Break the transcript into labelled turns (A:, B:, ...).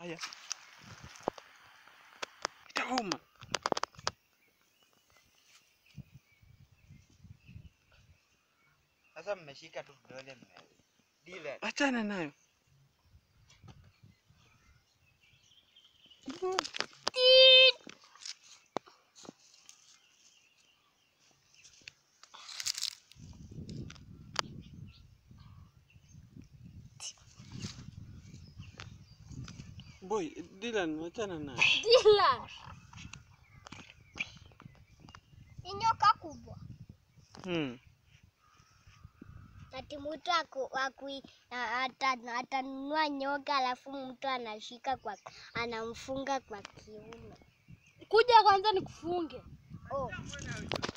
A: Haya, itauma.
B: Sasa mmeshika tu vidole mme. Dile.
A: Achana nayo. Boy, Dylan, achana nayo.
C: Dylan. Ni nyoka kubwa.
A: Hmm.
C: Ati mtu aku, aku, ata- atanunua nyoka alafu mtu anashika kwa anamfunga kwa kiuno.
D: Kuja kwanza nikufunge.
C: Oh.